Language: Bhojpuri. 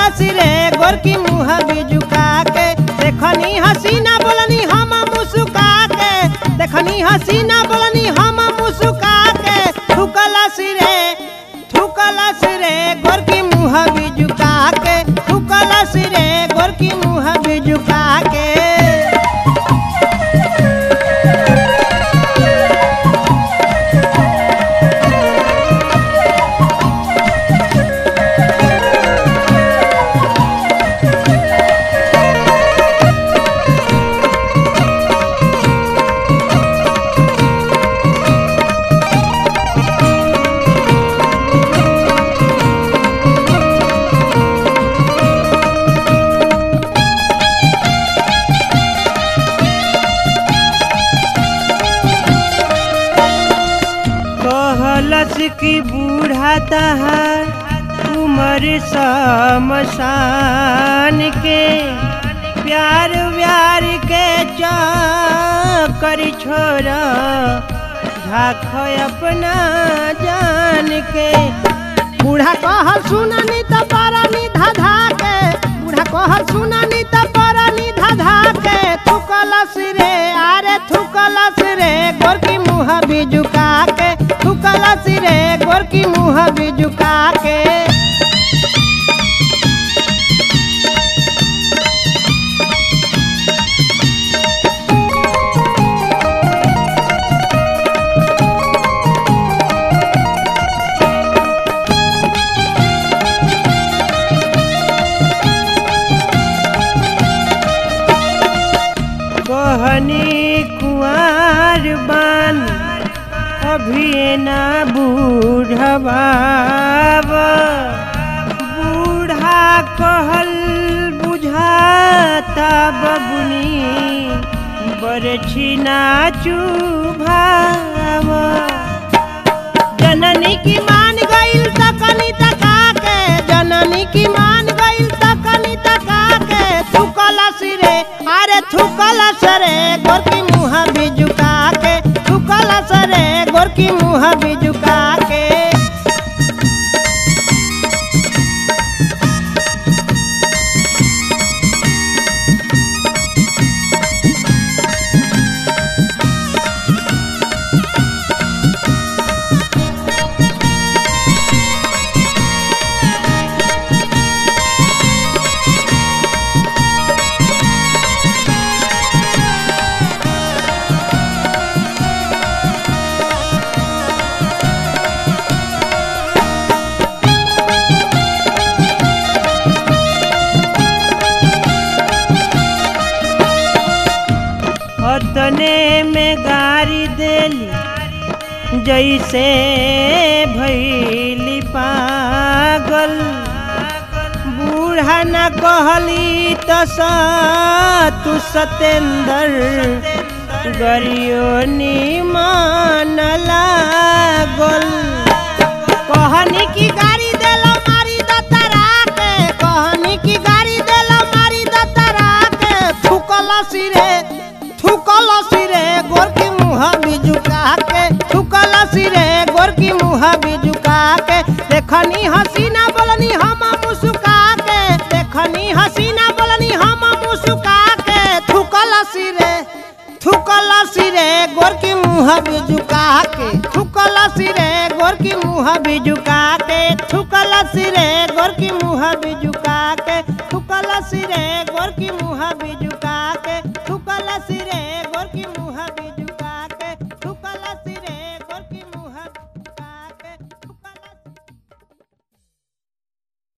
सिरे गोरकी मुँह बिजुका के देखनी हसीना बोलनी हम मुस्का के देखनी हसीना बोलनी हम मुस्का के थुकला सिरे थुकला सिरे गोरकी मुँह बिजुका के थुकला सिरे गोरकी मुँह बिजुका के कहलस की बूढ़ा तहार उम्र समसान के प्यार व्यार के चक्कर छोरा झाख अपना जान के बूढ़ा कह सुननी त परनी धाधा के बूढ़ा कह सुननी त परनी धाधा के थुकलस रे अरे थुकलस रे गोरकी मुँह बिजुका के थुकलस रे गोरकी मुँह बिजुका के कहनी कुआर बान अभी ना बूढ़वा बूढ़ा कहल बुझाता बबुनी बरछी ना चुभाव जननी की मान गईल तकनी तका के जननी की मान गईल तकनी तका के थुकला सिरे अरे थुकला सरे गोरकी मुँह बिजुका के थुकला सरे गोरकी मुँह बिजुका के अतने में गारी देली जैसे भैली पागल बूढ़ा न कहली त तू सतेंद्र गरियो निमान लागल कहनी की गाड़ी देला मारी दतरा के कहनी की गाड़ी देला मारी दतरा के थुकला सिरे थुकला सिरे गोरकी मुँह बिजुका के थुकला सिरे गोरकी मुँह बिजुका के देखनी हसीना बोलनी हम मुस्का के देखनी हसीना बोलनी हम मुस्का के थुकला सिरे थुकला सिरे गोरकी मुँह बिजुका के थुकला सिरे गोरकी मुँह बिजुका के थुकला सिरे गोरकी मुँह बिजुका के थुकला सिरे गोरकी मुँह बिजुका के थुकला सिरे